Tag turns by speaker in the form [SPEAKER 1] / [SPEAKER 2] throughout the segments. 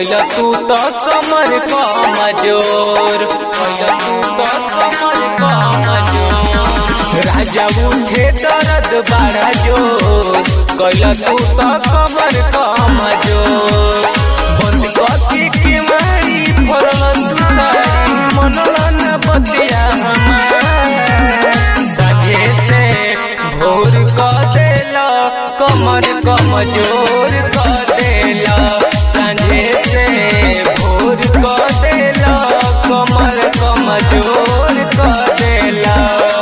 [SPEAKER 1] कैल तू तो कमर कमजोर कैल तू तो कमर कमजोर राजा उठे दर्द बड़ा जोर कैल तू तो कमर कमजोर बंद कथी के मारी फरल तू सारी मनलन बतिया हमार संगे से भोर क देला कमर कमजोर क देला संगे से भोर क देला कमर कमजोर क देला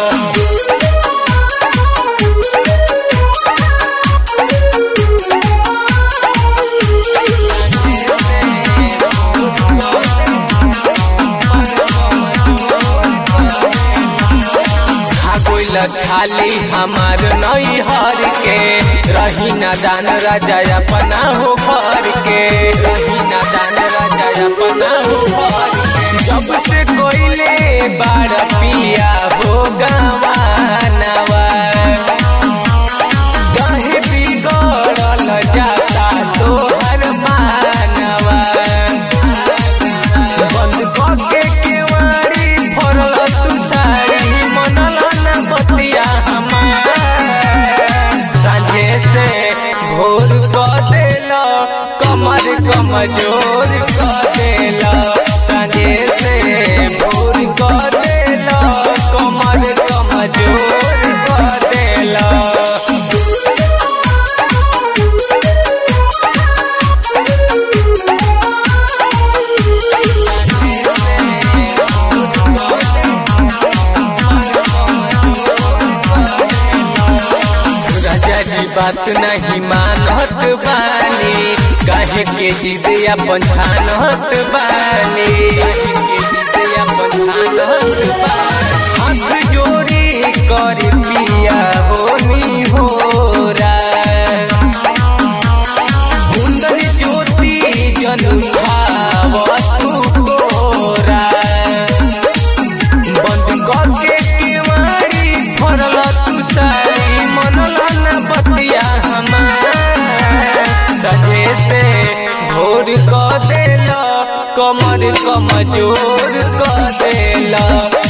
[SPEAKER 1] खागोइल छाली हमार नई हर के रही ना दान राजा अपना हो घर के रही ना दान राजा अपना हो घर के जब से कोइले बार पिया हो गवानवा कहीं बिगड़ल जाता तोहर मानवा बंद करके केवाड़ी फरल तू सारी मनला ना बतिया हमार सांझे से भोर क देला कमर कमजोर क देला सांझे से भोर क देला कमर कमजोर क देला राजा जी बात नहीं मानत बानी काहे के जिद अपन ठानत बानी काहे के जिद अपन ठानत बानी हाथ जोड़ी कर पिया होनी होरा कुंदन ज्योति जनु भाव तू कोरा बंद करके केवाड़ी फरल तू सारी मनला ना बतिया हमार सजे से भोर क देला कमर कमजोर क देला